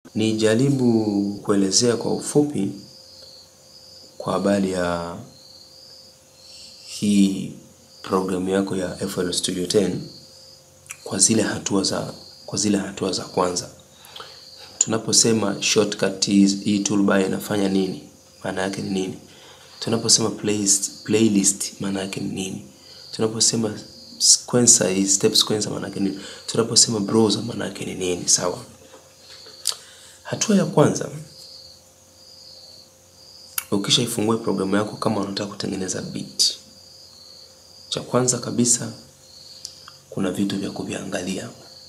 Nijaribu kuelezea kwa ufupi kwa habari ya hii programu yako ya FL Studio 10 kwa zile hatua za kwa zile hatua za kwanza. Tunaposema shortcut hii toolbar inafanya nini? Maana yake ni nini? Tunaposema playlist, playlist maana yake ni nini? Tunaposema sequencer, step sequencer maana yake ni nini? Tunaposema browser maana yake ni nini? Sawa. Hatua ya kwanza, ukishaifungua programu yako kama unataka kutengeneza beat, cha kwanza kabisa kuna vitu vya kuviangalia.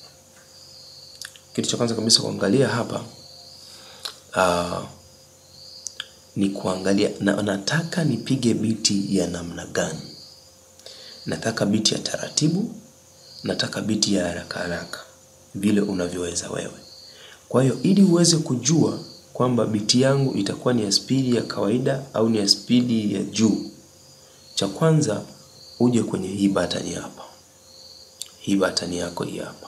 Kitu cha kwanza kabisa kuangalia hapa uh, ni kuangalia na, nataka nipige biti ya namna gani? Nataka biti ya taratibu, nataka biti ya haraka haraka, vile unavyoweza wewe. Kwa hiyo ili uweze kujua kwamba biti yangu itakuwa ni ya spidi ya kawaida au ni ya spidi ya juu, cha kwanza uje kwenye hii button hapa, hii button yako hii hapa,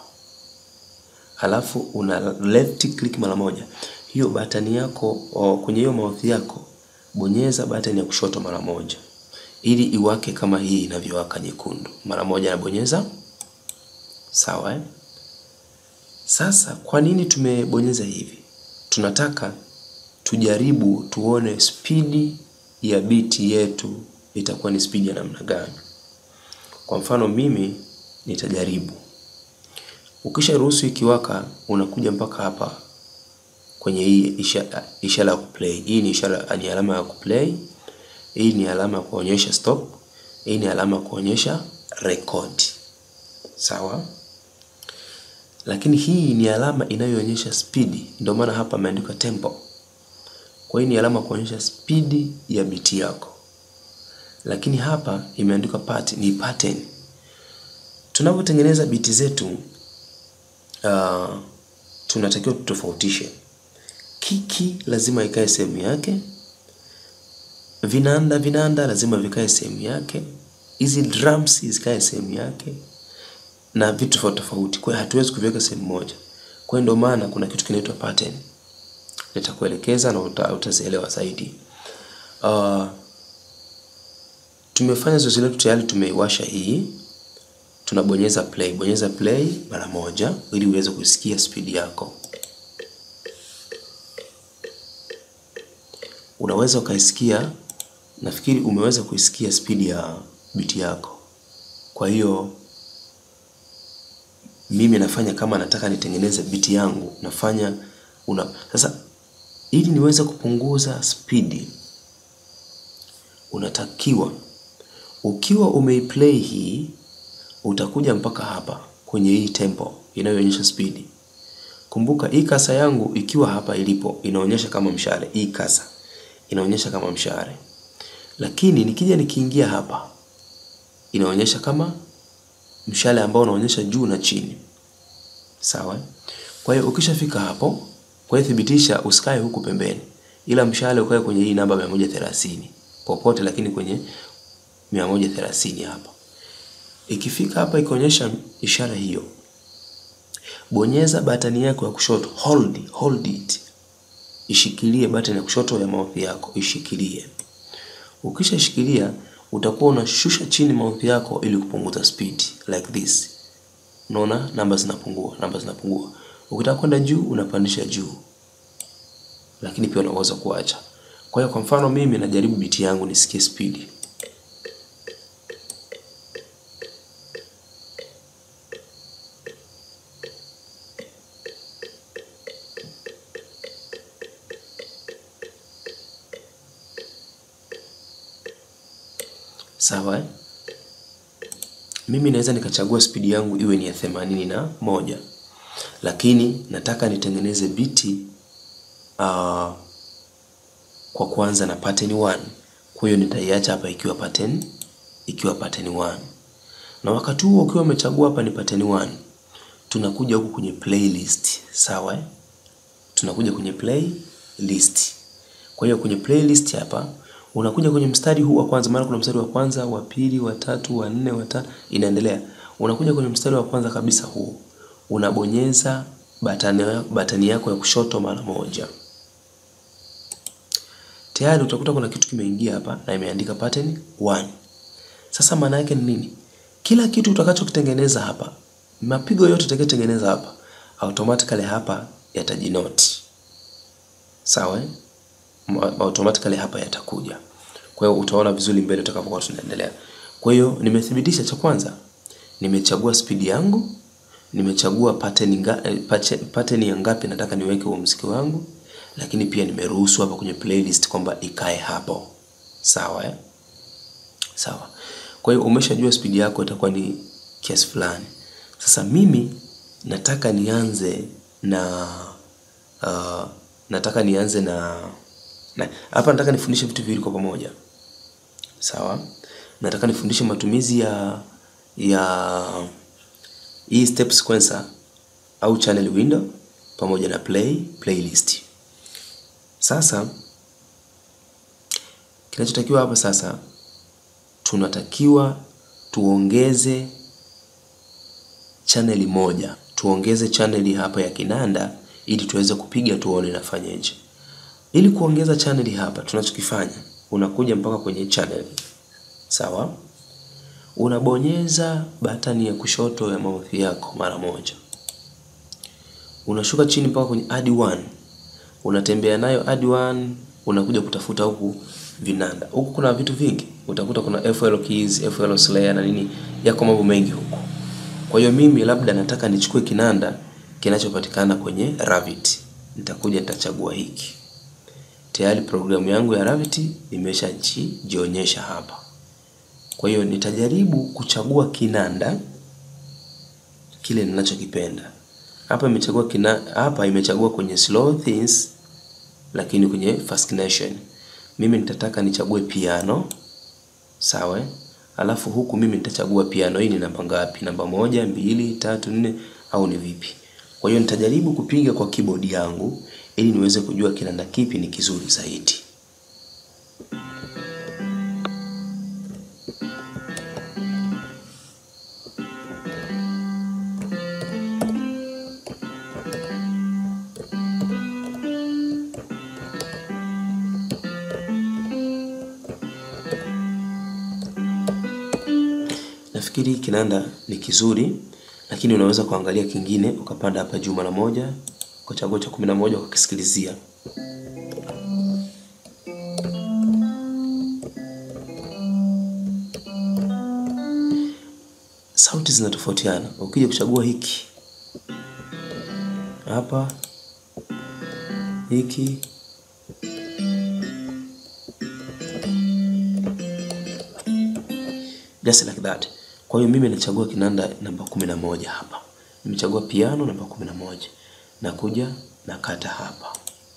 halafu una left click mara moja. Hiyo button yako o, kwenye hiyo mouse yako bonyeza button ya kushoto mara moja, ili iwake kama hii inavyowaka nyekundu. Mara moja nabonyeza, sawa eh? Sasa kwa nini tumebonyeza hivi? Tunataka tujaribu tuone spidi ya biti yetu itakuwa ni spidi ya namna gani. Kwa mfano mimi nitajaribu. Ukisha ruhusu ikiwaka, unakuja mpaka hapa kwenye hii ishara ishara ya kuplay. Hii ni ishara, ni alama ya kuplay. Hii ni alama ya kuonyesha stop. Hii ni alama ya kuonyesha record. Sawa? Lakini hii ni alama inayoonyesha spidi, ndio maana hapa imeandikwa tempo. Kwa hiyo ni alama kuonyesha spidi ya biti yako, lakini hapa imeandikwa part, ni pattern. Tunapotengeneza biti zetu uh, tunatakiwa tutofautishe. Kiki lazima ikae sehemu yake, vinanda vinanda lazima vikae sehemu yake, hizi drums zikae sehemu yake na vitu tofauti tofauti. Kwa hiyo hatuwezi kuviweka sehemu moja. Kwa hiyo ndio maana kuna kitu kinaitwa pattern. Nitakuelekeza na uta, utazielewa zaidi. Uh, tumefanya zoezi letu tayari, tumeiwasha hii, tunabonyeza play. Bonyeza play mara moja ili uweze kusikia spidi yako. Unaweza ukaisikia, nafikiri umeweza kuisikia spidi ya biti yako. Kwa hiyo mimi nafanya kama nataka nitengeneze biti yangu, nafanya una sasa, ili niweze kupunguza spidi, unatakiwa ukiwa umeiplay hii, utakuja mpaka hapa kwenye hii tempo inayoonyesha spidi. Kumbuka hii kasa yangu ikiwa hapa ilipo inaonyesha kama mshale, hii kasa inaonyesha kama mshale, lakini nikija nikiingia hapa inaonyesha kama mshale ambao unaonyesha juu na chini. Sawa? Kwa hiyo ukishafika hapo, kwa hiyo thibitisha usikae huku pembeni, ila mshale ukae kwenye hii namba 130 popote, lakini kwenye 130 hapa. Ikifika hapa ikionyesha ishara hiyo, bonyeza batani yako ya kushoto, hold, hold it, ishikilie batani ya kushoto ya mouse yako, ishikilie. Ukishashikilia utakuwa unashusha chini mouse yako ili kupunguza speed like this. Unaona namba zinapungua, namba zinapungua. Ukitaka kwenda juu unapandisha juu, lakini pia unaweza kuacha. Kwa hiyo kwa mfano mimi najaribu biti yangu nisikie speed. Sawa eh? Mimi naweza nikachagua spidi yangu iwe ni ya themanini na moja, lakini nataka nitengeneze biti uh, kwa kuanza na pattern 1. Kwa hiyo nitaiacha hapa ikiwa pattern ikiwa pattern 1, na wakati huo ukiwa umechagua hapa ni pattern 1, tunakuja huku kwenye playlist. Sawa eh? Tunakuja kwenye playlist. Kwa hiyo kwenye playlist hapa unakuja kwenye mstari huu wa kwanza, maana kuna mstari wa kwanza, wa pili, wa tatu, wa nne, wa tano, inaendelea. Unakuja kwenye mstari wa kwanza kabisa huu, unabonyeza batani, batani yako ya kushoto mara moja. Tayari utakuta kuna kitu kimeingia hapa na imeandika pattern 1. Sasa maana yake ni nini? Kila kitu utakachokitengeneza hapa, mapigo yote utakayotengeneza hapa, automatically hapa yatajinoti. Sawa eh? Automatically hapa yatakuja. Kwa hiyo utaona vizuri mbele utakapokuwa tunaendelea. Kwa hiyo nimethibitisha, cha kwanza nimechagua speed yangu, nimechagua pattern nga, pattern ya ngapi nataka niweke huo muziki wangu, lakini pia nimeruhusu hapa kwenye playlist kwamba ikae hapo. Sawa eh? Sawa. Kwa hiyo umeshajua speed yako itakuwa ni kiasi fulani. Sasa mimi nataka nianze na uh, nataka nianze na na hapa nataka nifundishe vitu viwili kwa pamoja. Sawa? Nataka nifundishe matumizi ya ya hii step sequencer au channel window pamoja na play playlist. Sasa kinachotakiwa hapa sasa tunatakiwa tuongeze chaneli moja, tuongeze chaneli hapa ya kinanda ili tuweze kupiga tuone inafanyaje. Ili kuongeza chaneli hapa, tunachokifanya unakuja mpaka kwenye channel, sawa, unabonyeza batani ya kushoto ya mouth yako mara moja, unashuka chini mpaka kwenye add one, unatembea nayo add one, unakuja kutafuta huku vinanda. Huku kuna vitu vingi, utakuta kuna FL keys, FL snare na nini, yako mambo mengi huku. Kwa hiyo mimi labda nataka nichukue kinanda kinachopatikana kwenye Revit. Nitakuja nitachagua hiki. Tayari programu yangu ya Revit imeshajionyesha hapa. Kwa hiyo nitajaribu kuchagua kinanda kile ninachokipenda. Hapa imechagua kina, hapa imechagua kwenye slow things lakini kwenye fascination. Mimi nitataka nichague piano. Sawa? Alafu huku mimi nitachagua piano hii ni namba ngapi? Namba moja, mbili, tatu, nne au ni vipi? Kwa hiyo nitajaribu kupiga kwa keyboard yangu ili niweze kujua kinanda kipi ni kizuri zaidi. Nafikiri kinanda ni kizuri, lakini unaweza kuangalia kingine ukapanda hapa juu mara moja ukachagua cha kumi na moja ukakisikilizia. Sauti zinatofautiana. Ukija kuchagua hiki hapa, hiki just like that. Kwa hiyo mimi nachagua kinanda namba kumi na moja hapa. Nimechagua piano namba kumi na moja. Nakuja nakata hapa.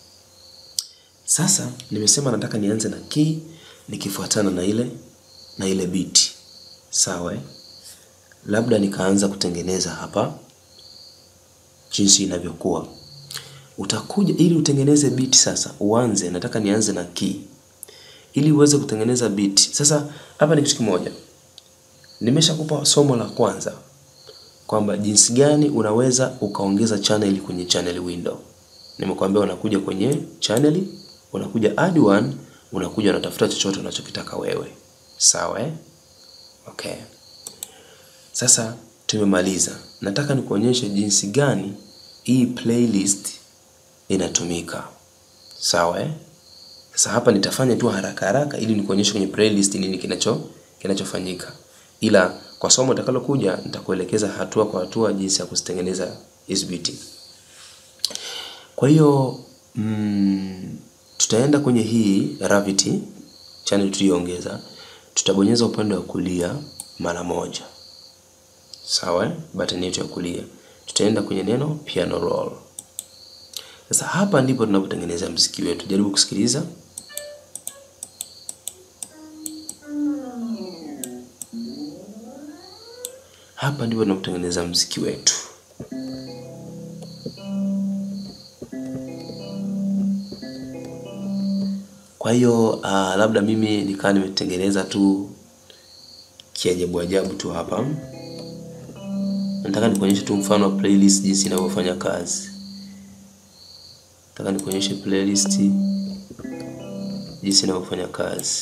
Sasa nimesema nataka nianze na key nikifuatana na ile na ile beat. Sawa eh? Labda nikaanza kutengeneza hapa jinsi inavyokuwa. Utakuja ili utengeneze beat sasa, uanze nataka nianze na key. Ili uweze kutengeneza beat. Sasa hapa ni kitu kimoja. Nimeshakupa somo la kwanza kwamba jinsi gani unaweza ukaongeza channel kwenye channel window. Nimekwambia unakuja kwenye channel, unakuja add one, unakuja unatafuta chochote unachokitaka wewe. Sawa eh? Okay. Sasa tumemaliza. Nataka nikuonyeshe jinsi gani hii playlist inatumika. Sawa eh? Sasa hapa nitafanya tu haraka haraka ili nikuonyeshe kwenye playlist nini kinacho kinachofanyika ila kwa somo litakalokuja nitakuelekeza hatua kwa hatua jinsi ya kuzitengeneza hizi beat. Kwa hiyo mm, tutaenda kwenye hii Revit channel tuliyoongeza, tutabonyeza upande wa kulia mara moja, sawa, button yetu ya kulia, tutaenda kwenye neno piano roll. Sasa hapa ndipo tunapotengeneza mziki wetu. Jaribu kusikiliza. Hapa ndipo tunapotengeneza mziki wetu. Kwa hiyo uh, labda mimi nikawa nimetengeneza tu kiajabu ajabu tu hapa. Nataka nikuonyeshe tu mfano wa playlist jinsi inavyofanya kazi. nataka nikuonyeshe playlist jinsi inavyofanya kazi.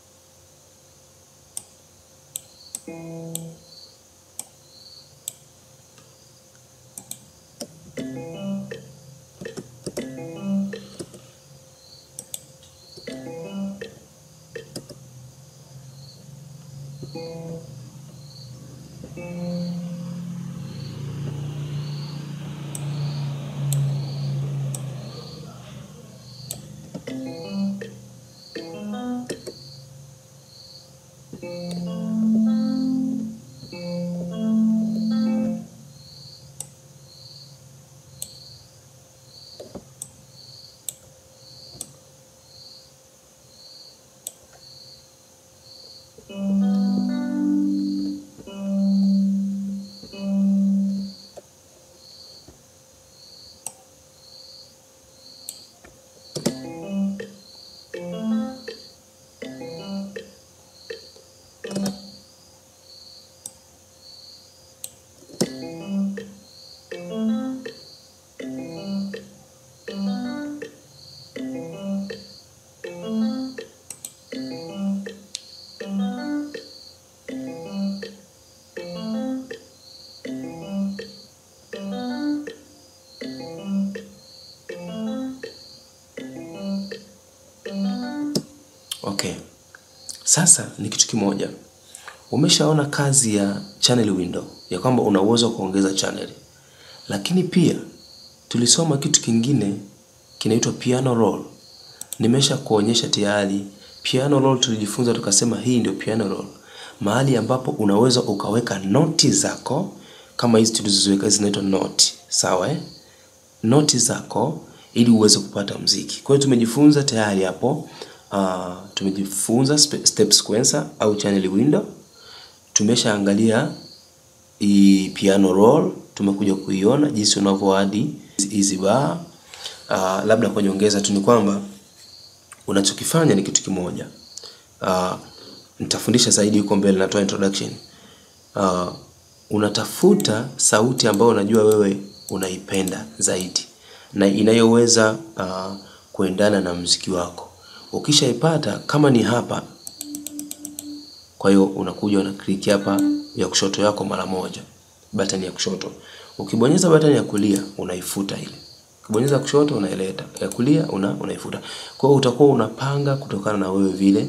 Okay. Sasa ni kitu kimoja. Umeshaona kazi ya channel window ya kwamba una uwezo wa kuongeza channel. Lakini pia tulisoma kitu kingine kinaitwa piano roll. Nimesha kuonyesha tayari piano roll tulijifunza tukasema hii ndio piano roll. Mahali ambapo unaweza ukaweka noti zako kama hizi tulizoziweka zinaitwa noti. Sawa eh? Noti zako ili uweze kupata mziki. Kwa hiyo tumejifunza tayari hapo uh, tumejifunza step sequencer au channel window. Tumeshaangalia hii piano roll, tumekuja kuiona jinsi unavyoadi hizi bar. Uh, labda kwa nyongeza tu ni kwamba unachokifanya ni kitu kimoja. Uh, nitafundisha zaidi huko mbele, natoa introduction. Uh, unatafuta sauti ambayo unajua wewe unaipenda zaidi na inayoweza uh, kuendana na mziki wako. Ukishaipata kama ni hapa, kwa hiyo unakuja una click hapa ya kushoto yako mara moja, button ya kushoto. Ukibonyeza button ya kulia unaifuta ile, ukibonyeza kushoto unaileta, ya kulia una unaifuta. Kwa hiyo utakuwa unapanga kutokana na wewe vile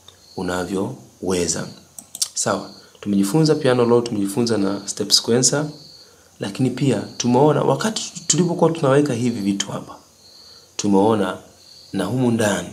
unavyoweza. Sawa, tumejifunza piano roll, tumejifunza na step sequencer, lakini pia tumeona wakati tulipokuwa tunaweka hivi vitu hapa, tumeona na humu ndani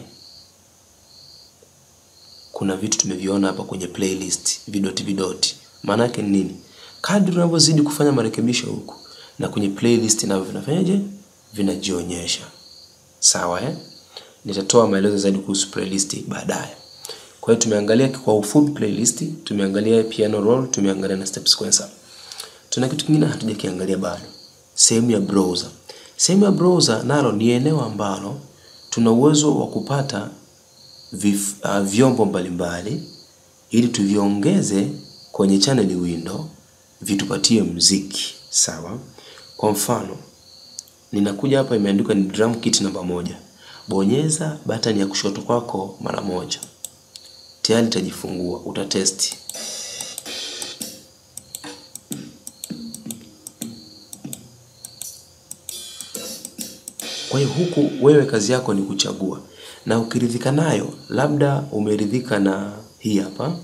kuna vitu tumeviona hapa kwenye playlist vidoti vidoti. Maana yake ni nini? Kadri unavyozidi kufanya marekebisho huku na kwenye playlist navyo vinafanyaje? Vinajionyesha. Sawa eh? Nitatoa maelezo zaidi kuhusu playlist baadaye. Kwa hiyo tumeangalia kwa ufupi playlist, tumeangalia piano roll, tumeangalia na step sequencer. Tuna kitu kingine hatujakiangalia bado. Sehemu ya browser. Sehemu ya browser nalo ni eneo ambalo tuna uwezo wa kupata vif, uh, vyombo mbalimbali ili tuviongeze kwenye channel window vitupatie mziki. Sawa? Kwa mfano, ninakuja hapa imeandikwa ni drum kit namba moja. Bonyeza button ya kushoto kwako mara moja. Tayari itajifungua, utatesti. Kwa hiyo huku wewe kazi yako ni kuchagua, na ukiridhika nayo, labda umeridhika na hii hapa,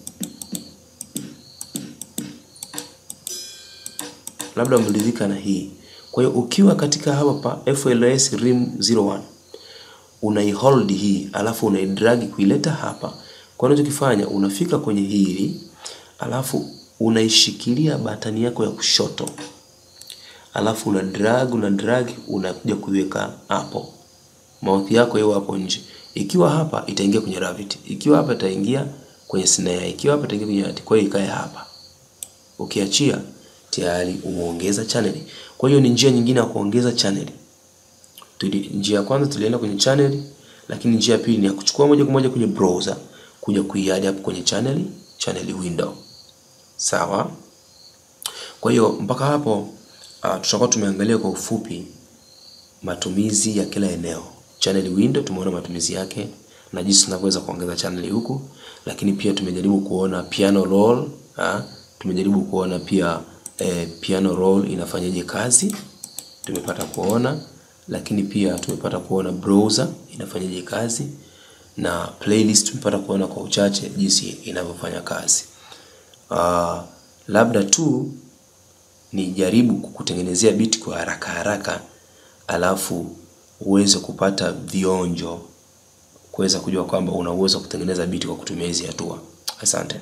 labda umeridhika na hii. Kwa hiyo ukiwa katika hapa pa FLS RIM 01 unaihold hii, alafu unaidragi kuileta hapa. Kwa unachokifanya unafika kwenye hili, alafu unaishikilia batani yako ya kushoto alafu una drag una drag unakuja kuiweka hapo, mouth yako hiyo hapo nje. Ikiwa hapa itaingia kwenye Revit, ikiwa hapa itaingia kwenye snare, ikiwa hapa itaingia kwenye art. Kwa hiyo ikae hapa, ukiachia tayari umeongeza channel. Kwa hiyo ni njia nyingine ya kuongeza channel. Tuli, njia ya kwanza tulienda kwenye channel, lakini njia ya pili ni ya kuchukua moja kwa moja kwenye browser kuja kuiadd hapo kwenye channel channel window. Sawa. Kwa hiyo mpaka hapo Uh, tutakuwa tumeangalia kwa ufupi matumizi ya kila eneo. Channel window tumeona matumizi yake na jinsi tunavyoweza kuongeza channel huku, lakini pia tumejaribu kuona piano roll ha? Tumejaribu kuona pia eh, piano roll inafanyaje kazi, tumepata kuona, lakini pia tumepata kuona browser inafanyaje kazi na playlist tumepata kuona kwa uchache jinsi inavyofanya kazi. Uh, labda tu ni jaribu kukutengenezea biti kwa haraka haraka, alafu uweze kupata vionjo kuweza kujua kwamba una uwezo wa kutengeneza biti kwa kutumia hizi hatua. Asante.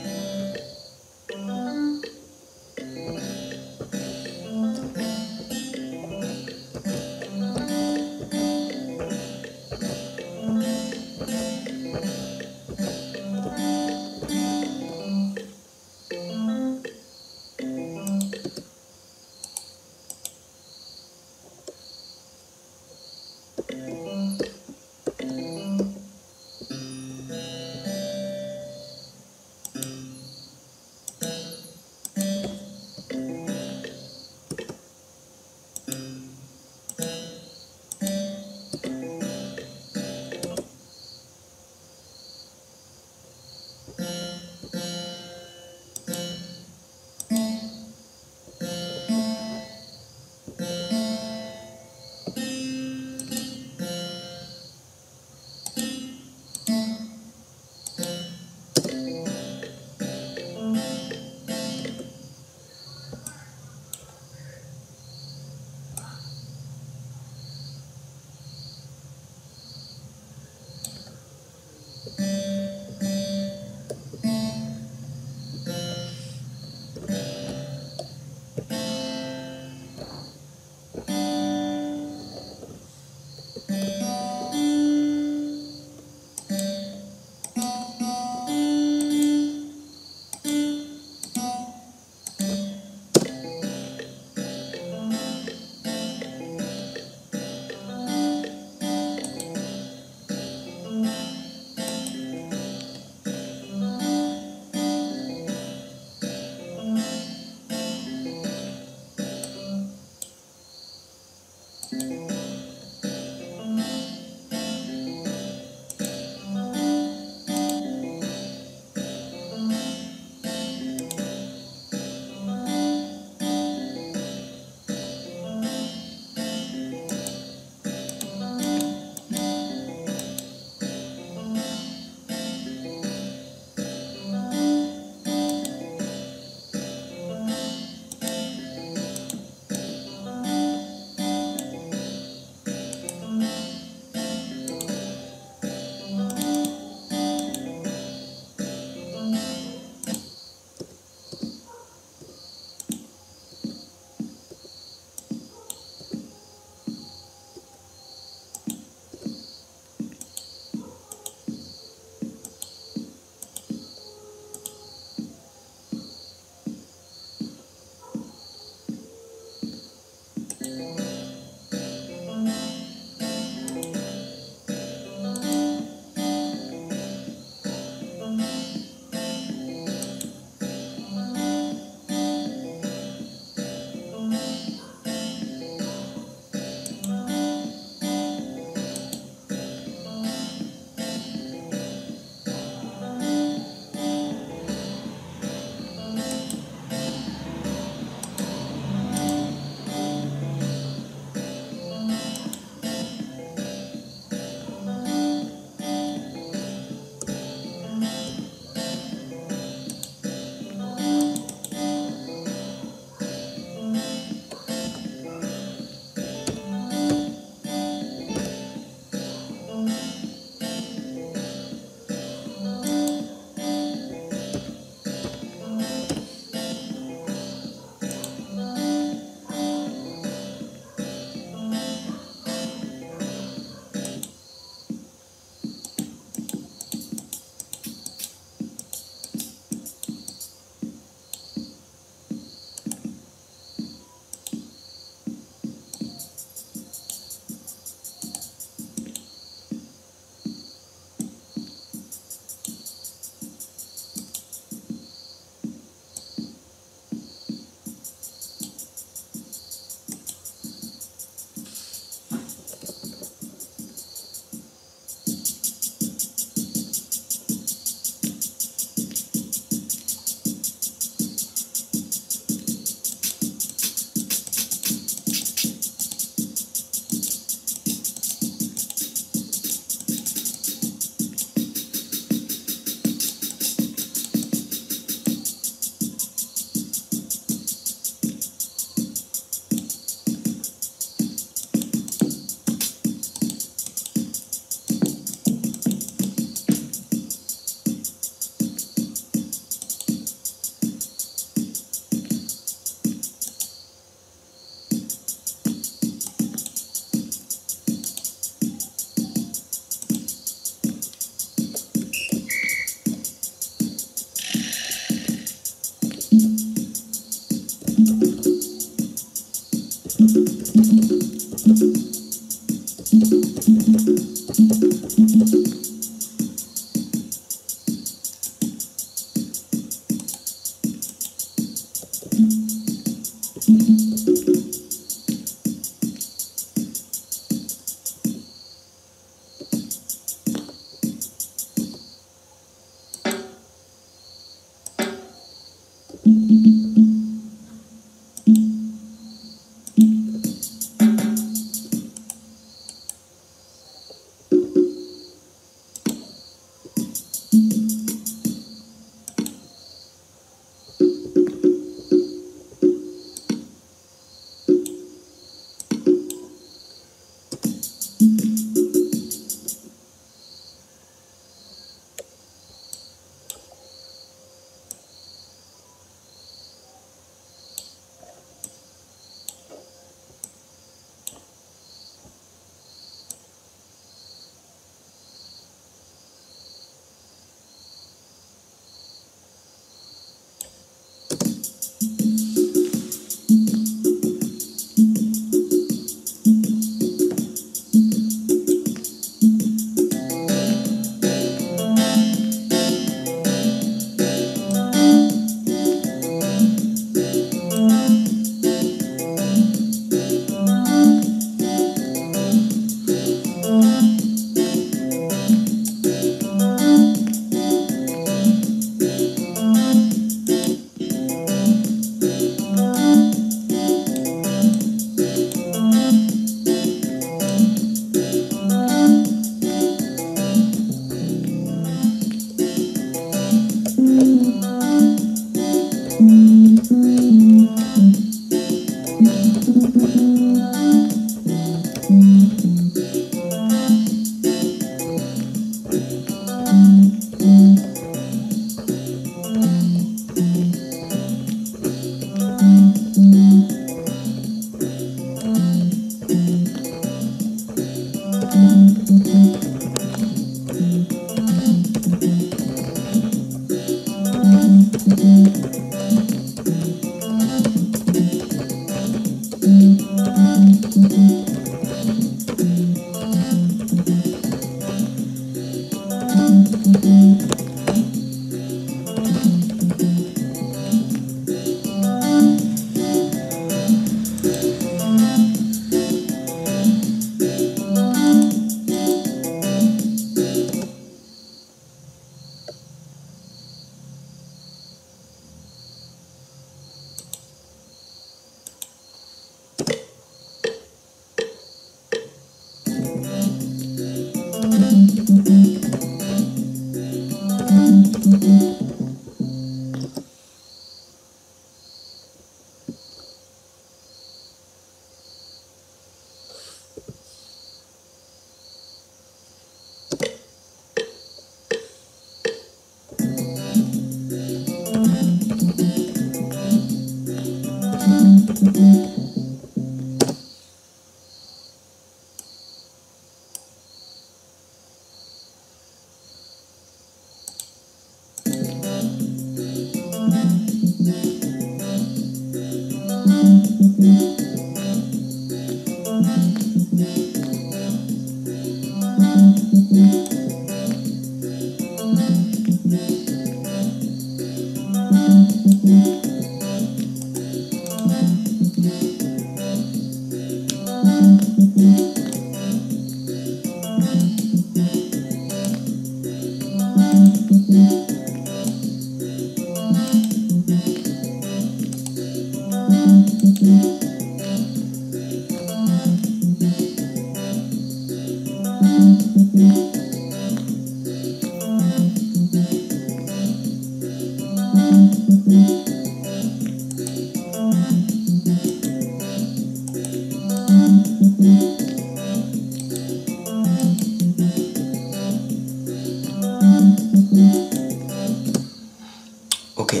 Okay,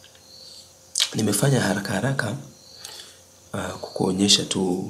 nimefanya haraka haraka uh, kukuonyesha tu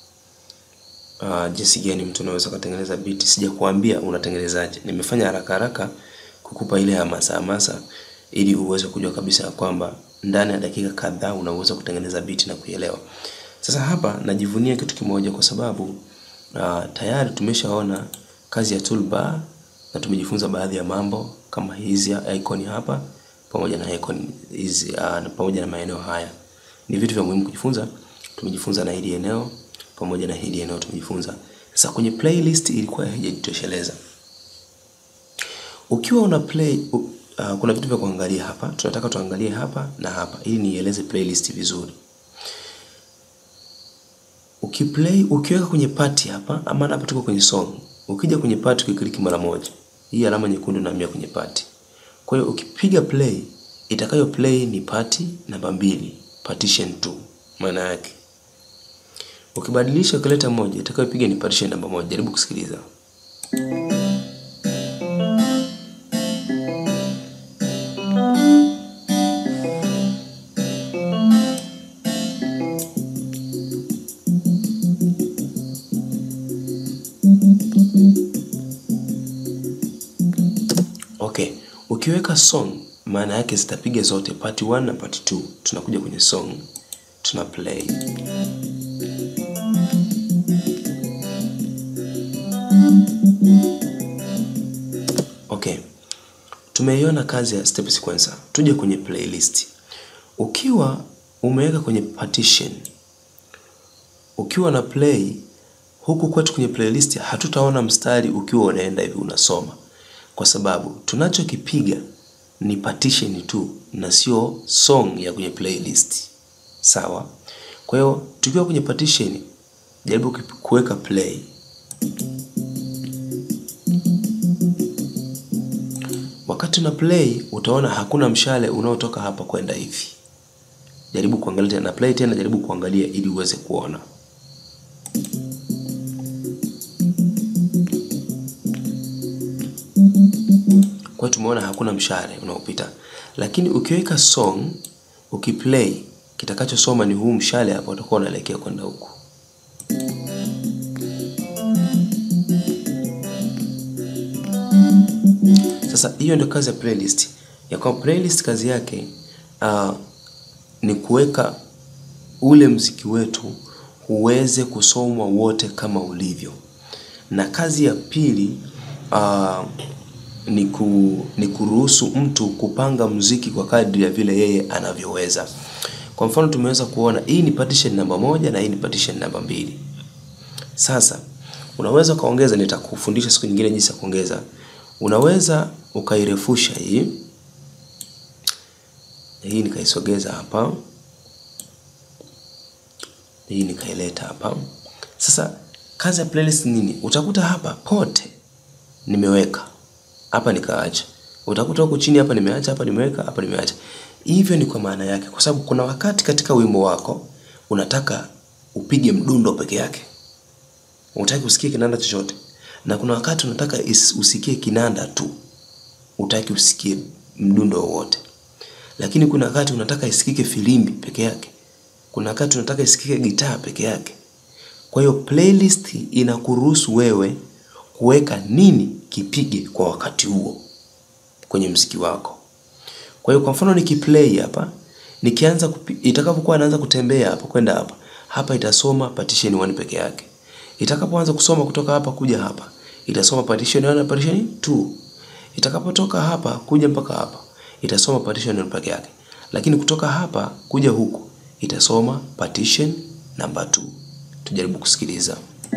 uh, jinsi gani mtu unaweza kutengeneza biti. Sijakuambia unatengenezaje. Nimefanya haraka haraka kukupa ile hamasa hamasa, ili uweze kujua kabisa ya kwamba ndani ya dakika kadhaa unaweza kutengeneza biti na kuielewa. Sasa hapa najivunia kitu kimoja kwa sababu uh, tayari tumeshaona kazi ya toolbar na tumejifunza baadhi ya mambo kama hizi icon hapa pamoja na icon hizi uh, pamoja na maeneo haya Ni vitu vya muhimu kujifunza. Tumejifunza na hili eneo pamoja na hili eneo tumejifunza. Sasa kwenye playlist ilikuwa haijajitosheleza. Ukiwa una play uh, kuna vitu vya kuangalia hapa. Tunataka tuangalie hapa na hapa ili nieleze playlist vizuri. Ukiplay ukiweka kwenye party hapa ama hapa tuko kwenye song. Ukija kwenye party ukiklik mara moja. Hii alama nyekundu inahamia kwenye party. Kwa hiyo ukipiga play itakayo play ni party namba mbili, partition 2 maana yake. Ukibadilisha ukileta moja itakayopiga ni partition namba moja. Jaribu kusikiliza. Okay, ukiweka song maana yake zitapiga zote part 1 na part 2. Tunakuja kwenye song, tuna play. Okay, tumeiona kazi ya step sequencer. Tuje kwenye playlist. Ukiwa umeweka kwenye partition, ukiwa na play huku kwetu kwenye playlist, hatutaona mstari ukiwa unaenda hivi unasoma kwa sababu tunachokipiga ni partition tu na sio song ya kwenye playlist. Sawa? Kwa hiyo tukiwa kwenye partition, jaribu kuweka play. Wakati una play utaona hakuna mshale unaotoka hapa kwenda hivi. Jaribu kuangalia tena, play tena, jaribu kuangalia ili uweze kuona. Kwa tumeona hakuna mshale unaopita, lakini ukiweka song ukiplay, kitakachosoma ni huu mshale hapa, utakuwa unaelekea kwenda huku. Sasa hiyo ndio kazi ya playlist. Ya kwa playlist kazi yake uh, ni kuweka ule mziki wetu uweze kusomwa wote kama ulivyo, na kazi ya pili uh, ni, ku, ni kuruhusu mtu kupanga mziki kwa kadri ya vile yeye anavyoweza. Kwa mfano tumeweza kuona hii ni partition namba moja na hii ni partition namba mbili. Sasa unaweza ukaongeza, nitakufundisha siku nyingine jinsi ya kuongeza. Unaweza ukairefusha hii hii, nikaisogeza hapa, hii nikaileta hapa. Sasa kazi ya playlist nini? Utakuta hapa pote nimeweka hapa nikaacha, utakuta huku chini hapa nimeacha, hapa nimeweka, hapa nimeacha. Hivyo ni kwa maana yake, kwa sababu kuna wakati katika wimbo wako unataka upige mdundo peke yake, unataka usikie kinanda chochote, na kuna wakati unataka usikie kinanda tu, utaki usikie mdundo wowote. Lakini kuna wakati unataka isikike filimbi peke yake, kuna wakati unataka isikike gitaa peke yake. Kwa hiyo playlist inakuruhusu wewe kuweka nini kipige kwa wakati huo kwenye mziki wako. Kwa hiyo kwa mfano nikiplay hapa, nikianza itakapokuwa anaanza kutembea hapa kwenda hapa, hapa itasoma partition 1 peke yake. Itakapoanza kusoma kutoka hapa kuja hapa, itasoma partition 1 na partition 2. Itakapotoka hapa kuja mpaka hapa, itasoma partition 1 peke yake. Lakini kutoka hapa kuja huku, itasoma partition namba 2. Tujaribu kusikiliza.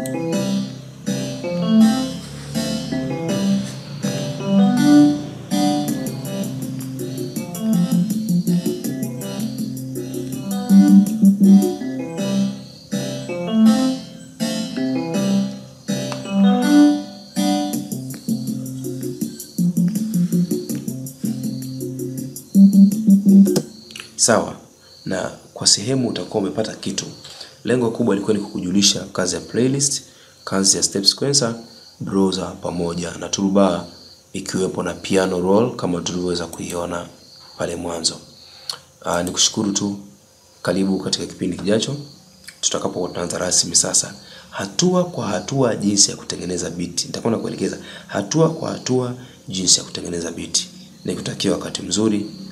Sawa, na kwa sehemu utakuwa umepata kitu. Lengo kubwa lilikuwa ni kukujulisha kazi ya playlist, kazi ya step sequencer, browser pamoja na toolbar ikiwepo na piano roll kama tulivyoweza kuiona pale mwanzo. Aa, ni kushukuru tu, karibu katika kipindi kijacho tutakapokuwa tunaanza rasmi sasa hatua kwa hatua jinsi ya kutengeneza biti. Nitakuwa nakuelekeza hatua kwa hatua jinsi ya kutengeneza biti. Nikutakia wakati mzuri.